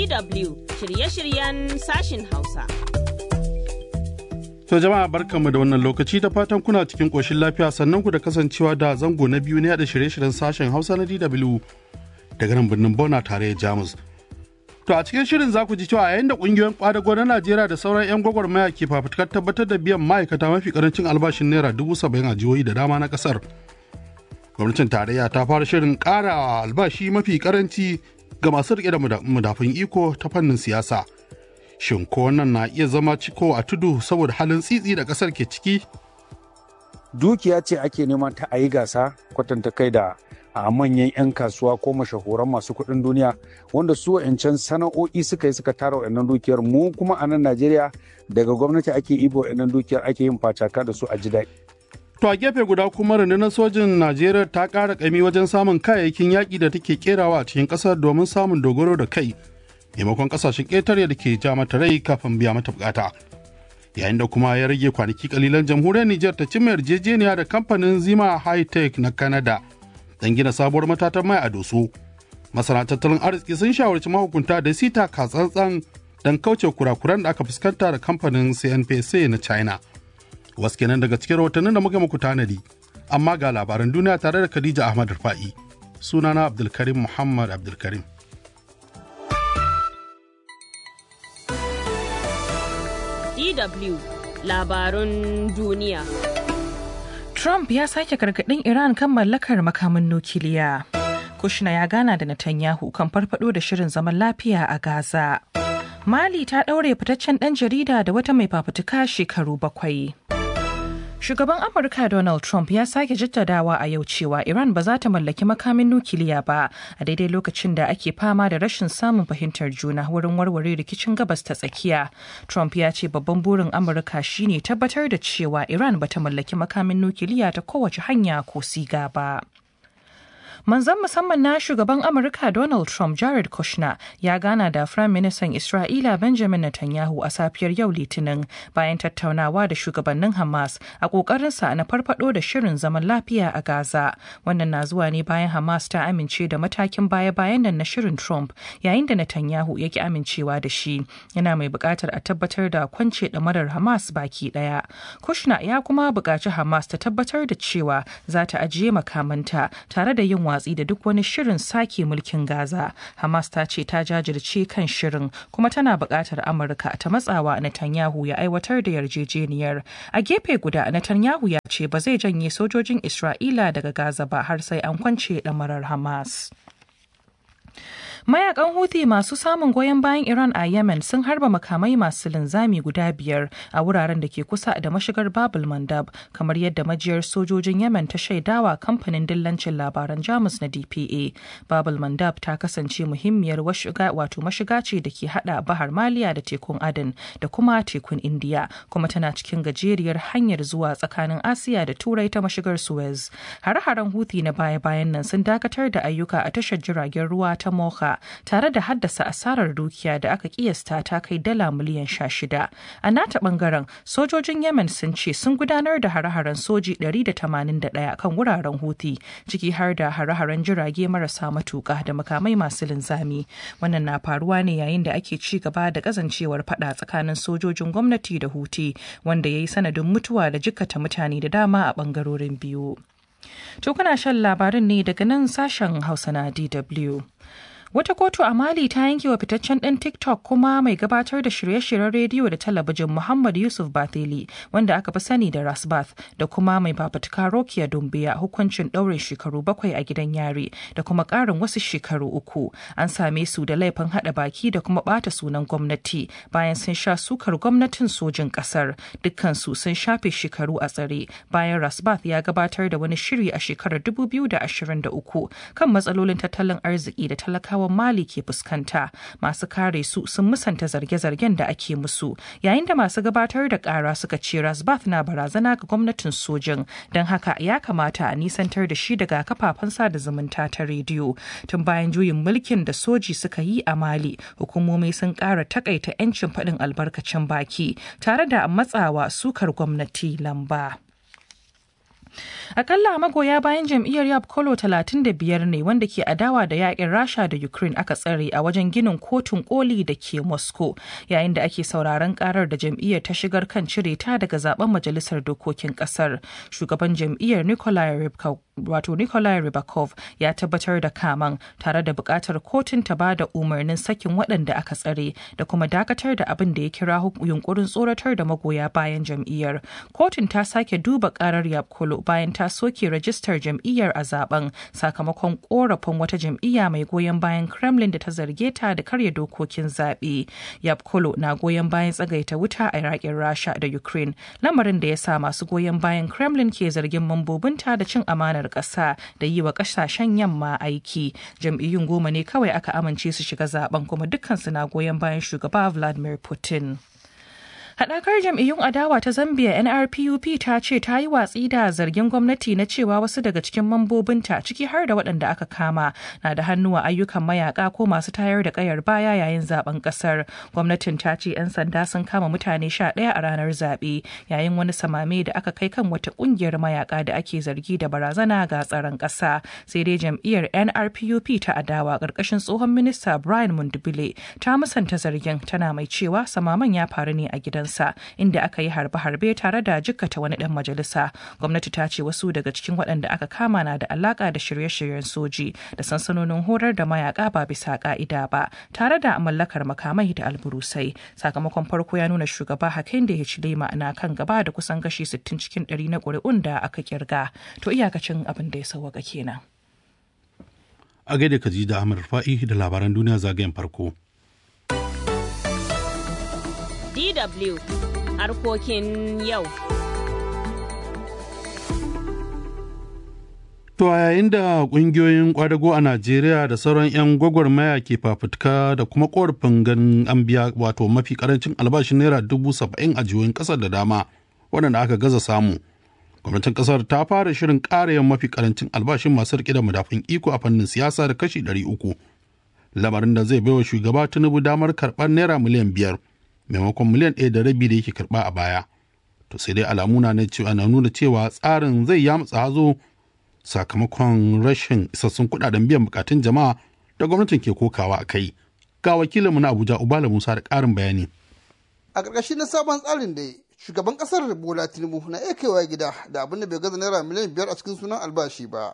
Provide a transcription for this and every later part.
DW shirye-shiryen sashin Hausa. To jama'a barkanmu da wannan lokaci da fatan kuna cikin ƙoshin lafiya sannan ku da kasancewa da zango na biyu ne da shirye-shiryen sashen Hausa na DW daga nan birnin Bona tare da Jamus. To a cikin shirin za ku ji cewa yayin da ƙungiyoyin ƙwadago na Najeriya da sauran 'yan gwagwarmaya ke fafutukar tabbatar da biyan ma'aikata mafi karancin albashin naira dubu saba'in a jihohi da dama na ƙasar. Gwamnatin tarayya ta fara shirin ƙara albashi mafi karanci ga masu riƙe da madafun iko ta fannin siyasa. Shin ko wannan na iya zama ciko a tudu saboda halin tsitsi da ƙasar ke ciki? Dukiya ce ake neman ta a yi gasa kwatanta kai da a manyan 'yan kasuwa ko mashahuran masu kuɗin duniya wanda su wa'ancan sana'o'i suka yi suka tara wa'annan dukiyar mu kuma a nan Najeriya daga gwamnati ake ibo wa'annan dukiyar ake yin facaka da su a ji daɗi. To a gefe guda kuma rundunar sojin Najeriya ta ƙara ƙami wajen samun kayayyakin yaƙi da take kerawa a cikin ƙasar domin samun dogaro da kai maimakon ƙasashen ƙetare da ke ja mata rai kafin biya mata bukata. Yayin da kuma ya rage kwanaki kalilan jamhuriyar Nijar ta cimma yarjejeniya da kamfanin Zima High Tech na Canada don gina sabuwar matatan mai a doso. Masana tattalin arziki sun shawarci mahukunta da sita katsantsan don kauce kurakuran da aka fuskanta da kamfanin CNPC na China. wasu kenan daga cikin rahotannin da muka muku tanadi amma ga labaran duniya tare da khadija ahmad rufa'i sunana abdulkarim muhammad abdulkarim DW labarun duniya. Trump ya sake gargaɗin Iran kan mallakar makamin nukiliya. Kushna ya gana da Netanyahu kan farfado da shirin zaman lafiya a Gaza. Mali ta ɗaure fitaccen ɗan jarida da wata mai fafutuka shekaru bakwai. Shugaban Amurka Donald Trump ya sake jaddadawa a yau cewa Iran ba za ta mallaki makamin nukiliya ba a daidai lokacin da ake fama da rashin samun fahimtar juna wurin warware rikicin gabas ta tsakiya. Trump ya ce babban burin Amurka shine tabbatar da cewa Iran ba ta mallaki makamin nukiliya ta kowace hanya ko siga ba. Manzan musamman na shugaban Amurka Donald Trump Jared Kushner ya gana da Firayim Ministan Isra'ila Benjamin Netanyahu a safiyar yau Litinin bayan tattaunawa da shugabannin Hamas a ƙoƙarinsa na farfado da shirin zaman lafiya a Gaza. Wannan na zuwa ne bayan Hamas ta amince da matakin baya-bayan nan na shirin Trump yayin da Netanyahu ya ki amincewa da shi. Yana mai buƙatar a tabbatar da kwance ɗamarar Hamas baki ɗaya. Kushner ya kuma buƙaci Hamas ta tabbatar da cewa za ta ajiye makamanta tare da yin watsi da duk wani shirin sake mulkin Gaza. Hamas ta ce ta jajirce kan shirin kuma tana buƙatar Amurka ta matsawa Netanyahu ya aiwatar da yarjejeniyar. A gefe guda Netanyahu ya ce ba zai janye sojojin Isra'ila daga Gaza ba har sai an kwance ɗamarar Hamas. Mayakan Houthi masu samun goyon bayan Iran a Yemen sun harba makamai masu linzami guda biyar a wuraren da ke kusa da mashigar Babul Mandab, kamar yadda majiyar sojojin Yemen ta shaidawa kamfanin dillancin labaran Jamus na DPA. Babul Mandab ta kasance muhimmiyar wato mashiga ce da ke hada Bahar Maliya da tekun Aden da kuma tekun Indiya, kuma tana cikin gajeriyar hanyar zuwa tsakanin Asiya da Turai ta mashigar Suez. Hare-haren Houthi na baya-bayan nan sun dakatar da ayyuka a tashar jiragen ruwa ta Mocha tare da haddasa asarar dukiya da aka kiyasta ta kai dala miliyan sha shida. A nata bangaren sojojin Yemen sun ce sun gudanar da hare-haren soji 181 kan wuraren Houthi ciki har da hare-haren jirage marasa matuka da makamai masu linzami. Wannan na faruwa ne yayin da ake ci gaba da kazancewar fada tsakanin sojojin gwamnati da Houthi wanda ya yi sanadin mutuwa da jikkata mutane da dama a bangarorin biyu. To kuna shan labarin ne daga nan sashen Hausa na DW. Wata kotu a Mali ta yanke wa fitaccen ɗan TikTok kuma mai gabatar da shirye-shiryen rediyo da talabijin Muhammad Yusuf Bathili wanda aka fi sani da Rasbath da kuma mai fafutuka Rokiya Dumbiya hukuncin ɗaurin shekaru bakwai a gidan yari da kuma ƙarin wasu shekaru uku. An same su da laifin haɗa baki da kuma ɓata sunan gwamnati bayan sun sha sukar gwamnatin sojin ƙasar. Dukkansu sun shafe shekaru a tsare bayan Rasbath ya gabatar da wani shiri a shekarar 2023 kan matsalolin tattalin arziki da talakawa talakawan Mali ke fuskanta. Masu kare su sun musanta zarge-zargen da ake musu, yayin da masu gabatar da kara suka ce Rasbath na barazana ga gwamnatin sojin, don haka ya kamata a nisantar da shi daga kafafen sada zumunta ta rediyo. Tun bayan juyin mulkin da soji suka yi a Mali, hukumomi sun kara takaita 'yancin faɗin albarkacin baki, tare da matsawa sukar gwamnati lamba. Akalla magoya bayan jam'iyyar Yab Kolo 35 ne wanda ke adawa da yakin Rasha da Ukraine aka tsare a wajen ginin kotun koli da ke Moscow yayin da ake sauraron karar da jam'iyyar ta shigar kan cire ta daga zaben majalisar dokokin kasar. Shugaban jam'iyyar Nikolai Rybakov wato Nikolai Rybakov ya tabbatar da kaman tare da bukatar kotun ta ba da umarnin sakin waɗanda aka tsare da kuma dakatar da abin da ya kira yunkurin tsoratar da magoya bayan jam'iyyar. Kotun ta sake duba karar Yapkolo bayan ta soke rajistar jam'iyyar a zaben sakamakon korafin wata jam'iyya mai goyon bayan Kremlin da ta zarge ta da karya dokokin zaɓe. Yapkolo na goyon bayan tsagaita wuta a Iraƙin Rasha da Ukraine, lamarin da ya sa masu goyon bayan Kremlin ke zargin mambobinta da cin amanar ƙasa da yi wa ƙasashen yamma aiki. Jam'iyyun goma ne kawai aka amince su shiga zaben kuma dukkansu na goyon bayan shugaba Vladimir Putin. Haɗakar jam'iyyun adawa ta Zambia NRPUP ta ce ta yi watsi da zargin gwamnati na cewa wasu daga cikin mambobinta ciki har da waɗanda aka kama na da hannu a ayyukan mayaka ko masu tayar da ƙayar baya yayin zaben ƙasar. Gwamnatin ta ce 'yan sanda sun kama mutane sha ɗaya a ranar zaɓe yayin wani samame da aka kai kan wata ƙungiyar mayaka da ake zargi da barazana ga tsaron ƙasa. Sai dai jam'iyyar NRPUP ta adawa ƙarƙashin tsohon minista Brian Mundubile ta musanta zargin tana mai cewa samaman ya faru ne a gidan sa inda aka yi harbe-harbe tare da jikkata wani dan majalisa gwamnati ta ce wasu daga cikin waɗanda aka kama na da alaka da shirye-shiryen soji da sansanonin horar da mayaka ba bisa ka'ida ba tare da mallakar makamai da alburusai sakamakon farko ya nuna shugaba hakan da ya ci lema na kan gaba da kusan kashi 60 cikin 100 na ƙuri'un da aka kirga to iyakacin abin da ya sauwaka kenan a gaida kaji da Ahmad Fa'i da labaran duniya zagayen farko. DW harkokin yau. To a yayin da ƙungiyoyin ƙwadago a Najeriya da sauran 'yan gwagwarmaya ke fafutuka da kuma ƙorafin ganin an biya wato mafi ƙarancin albashin naira dubu saba'in a jihohin ƙasar da dama waɗanda aka gaza samu. Gwamnatin ƙasar ta fara shirin ƙara yin mafi ƙarancin albashin masu riƙe da madafin iko a fannin siyasa da kashi ɗari uku. Lamarin da zai baiwa shugaba Tinubu damar karɓar naira miliyan biyar. maimakon miliyan ɗaya da rabi da yake karɓa a baya to sai dai alamu na cewa na nuna cewa tsarin zai yamutsa hazo sakamakon rashin isassun kuɗaɗen biyan bukatun jama'a da gwamnatin ke kokawa a kai ga wakilinmu na abuja ubala musa da ƙarin bayani a ƙarƙashin na sabon tsarin da shugaban ƙasar bola tinubu na iya kaiwa gida da abin da bai gaza naira miliyan biyar a cikin sunan albashi ba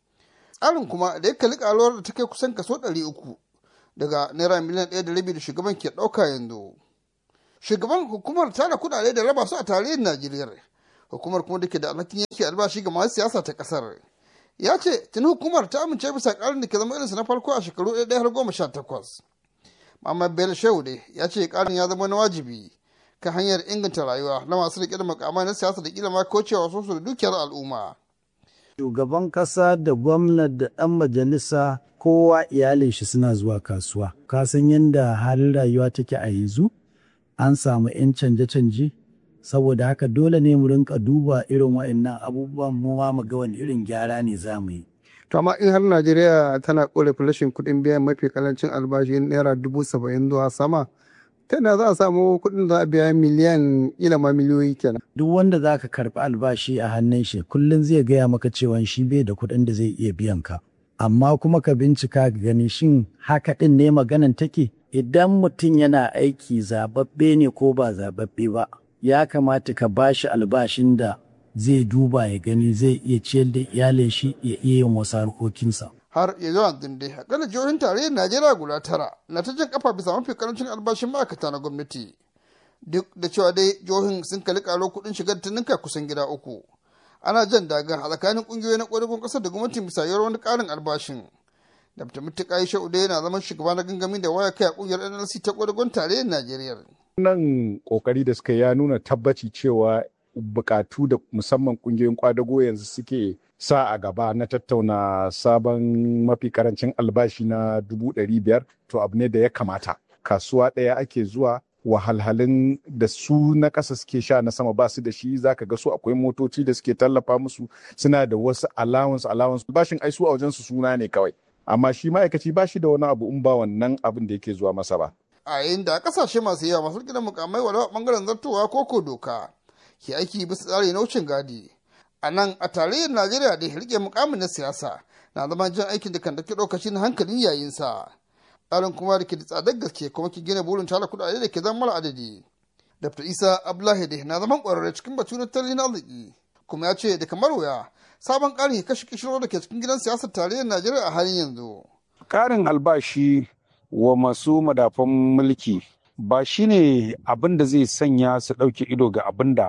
tsarin kuma da ya kalli ƙaruwar da ta kai kusan kaso ɗari uku daga naira miliyan ɗaya da rabi da shugaban ke ɗauka yanzu shugaban hukumar tara kudade da raba su a tarihin najeriya hukumar kuma da ke da alhakin yanke albashi ga masu siyasa ta kasar ya ce tuni hukumar ta amince bisa karin da ke zama irinsa na farko a shekaru ɗaya har goma sha takwas Muhammad Bello Shehu ne ya ce karin ya zama na wajibi kan hanyar inganta rayuwa na masu riƙe da makamai na siyasa da kila ma kaucewa sosu da dukiyar al'umma. Shugaban ƙasa da gwamnati da ɗan majalisa kowa iyalin shi suna zuwa kasuwa. Ka san yadda halin rayuwa take a yanzu? an samu 'yan canje-canje saboda haka dole ne mu rinka duba irin wa'annan abubuwan mu ma mu ga wani irin gyara ne za mu yi. To amma in har Najeriya tana korafin rashin kuɗin biyan mafi kalancin albashi naira dubu saba'in zuwa sama ta na za a samu kuɗin za a biya miliyan ila ma miliyoyi kenan. Duk wanda za ka karɓi albashi a hannun shi kullum zai gaya maka cewa shi bai da kuɗin da zai iya biyan ka. Amma kuma ka bincika ka gani shin haka ɗin ne maganan take? idan mutum yana aiki zababbe ne ko ba zababbe ba ya kamata ka ba shi albashin da zai duba ya gani zai iya ciyar da iyalin shi ya iya yin wasu harkokinsa. har ya zuwa dai akalla jihohin tarayyar najeriya guda tara na ta jan kafa bisa mafi karancin albashin ma'aikata na gwamnati duk da cewa dai jihohin sun kalli karo kuɗin shigar ta ninka kusan gida uku ana jan daga a tsakanin ƙungiyoyi na ƙwararrun ƙasar da gwamnatin bisa yawar wani ƙarin albashin Dr. Mutuka Aisha Ude yana zaman shugaba na gangamin da waya kai a kungiyar NLC ta kwadagon tarayyar Najeriya. Wannan kokari da suka ya nuna tabbaci cewa bukatu da musamman kungiyoyin kwadago yanzu suke sa a gaba na tattauna sabon mafi karancin albashi na dubu ɗari biyar to abu ne da ya kamata. Kasuwa ɗaya ake zuwa wahalhalun da su na ƙasa suke sha na sama ba su da shi zaka ga su akwai motoci da suke tallafa musu suna da wasu allowance allowance bashin ai su a wajen su suna ne kawai amma shi ma'aikaci ba shi da wani abu in ba wannan abin da yake zuwa masa ba. A yayin da kasashe masu yawa masu gidan mukamai wala bangaren zartowa ko ko doka ke aiki bisa tsari na wucin gadi. a nan a tarayyar najeriya da rike mukamin na siyasa na zama jan aikin da kan dake lokacin hankalin yayinsa tsarin kuma da ke da tsadar gaske kuma ke gina burin tara kuɗaɗe da ke zama mara adadi dr isa abdullahi da na zaman ƙwararre cikin batu na tattalin arziki kuma ya ce da kamar wuya sabon ƙarin kashe kishiro da ke cikin gidan siyasar tarayyar najeriya a halin yanzu ƙarin albashi wa masu madafan mulki ba shine abin da zai sanya su ɗauke ido ga abin da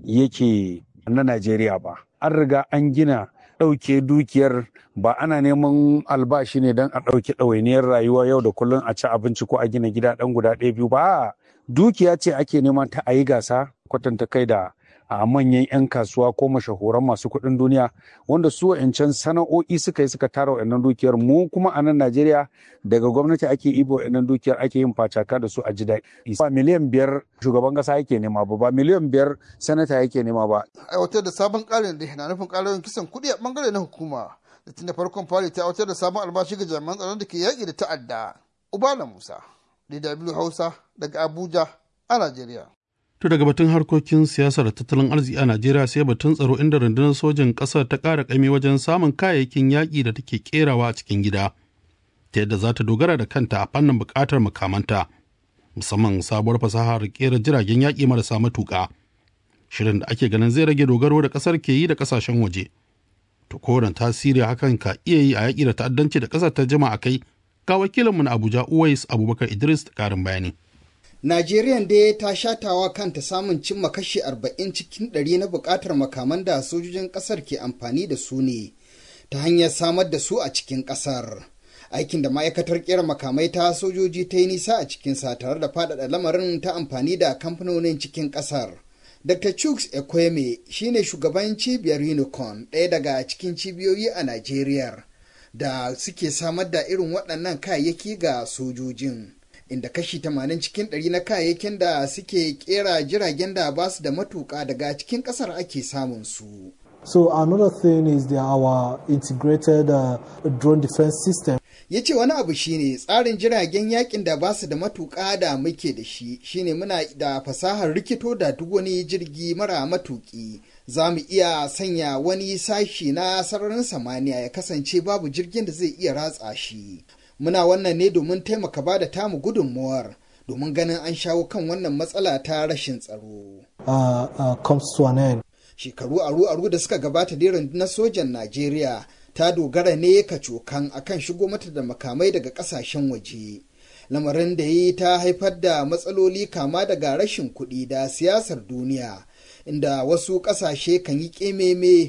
yake na Najeriya ba. An riga an gina ɗauke dukiyar ba ana neman albashi ne don a ɗauke ɗawainiyar rayuwa yau da kullum a ci abinci ko a gina gida ɗan guda ɗaya biyu ba. Dukiya ce ake neman ta a yi gasa kwatanta kai da a manyan 'yan kasuwa ko mashahuran masu kuɗin duniya wanda su wa'ancan sana'o'i suka yi suka tara wa'annan dukiyar mu kuma a nan Najeriya daga gwamnati ake ibo wa'annan dukiyar ake yin facaka da su a ji daɗi. Ba miliyan biyar shugaban ƙasa yake nema ba ba miliyan biyar sanata yake nema ba. aiwatar da sabon ƙarin da na nufin ƙarin kisan kuɗi a ɓangare na hukuma da tun da farkon fari ta aiwatar da sabon albashi ga jami'an tsaron da ke yaƙi da ta'adda. Ubala Musa, DW Hausa daga Abuja a Najeriya. To daga batun harkokin siyasar da tattalin arziki a Najeriya sai batun tsaro inda rundunar sojin ƙasar ta ƙara ƙami wajen samun kayayyakin yaƙi da take ƙerawa a cikin gida, ta yadda za ta dogara da kanta a fannin buƙatar makamanta, musamman sabuwar fasahar ƙera jiragen yaƙi marasa matuƙa. Shirin da ake ganin zai rage dogaro da ƙasar ke yi da ƙasashen waje. To kowane tasiri hakan ka iya yi a yaƙi da ta'addanci da ƙasar ta jima a kai, ga wakilinmu na Abuja Uwais Abubakar Idris da ƙarin bayani. Najeriya dai ta shatawa kanta samun cimma kashi 40 cikin ɗari na buƙatar makaman da sojojin ƙasar ke amfani da su ne ta hanyar samar da su a cikin ƙasar. Aikin da ma'aikatar ƙera makamai ta sojoji ta yi nisa a cikinsa tare da faɗaɗa lamarin ta amfani da kamfanonin cikin ƙasar. Dr. Chuks Ekweme shine shugaban cibiyar Unicorn ɗaya daga cikin cibiyoyi a Najeriya da suke samar da irin waɗannan kayayyaki ga sojojin. inda kashi 80 cikin 100 na kayayyakin da suke kera jiragen da ba su da matuƙa daga cikin ƙasar ake samun su. So another thing is the, our integrated uh, drone defense system. Ya ce wani abu shine tsarin jiragen yakin da ba su da matuƙa da muke da shi shine muna da fasahar rikito da duk wani jirgi mara matuƙi. Za mu iya sanya wani sashi na sararin samaniya ya kasance babu jirgin da zai iya ratsa shi. muna wannan ne domin taimaka ba da tamu gudunmuwar domin ganin an shawo kan wannan matsala ta rashin tsaro. Uh, uh, comes to an end. Shekaru aru-aru da suka gabata da na sojan Najeriya ta dogara ne kacokan akan shigo mata da makamai daga kasashen waje. Lamarin da yi ta haifar da matsaloli kama daga rashin kuɗi da siyasar duniya, inda wasu ƙasashe kan yi ƙememe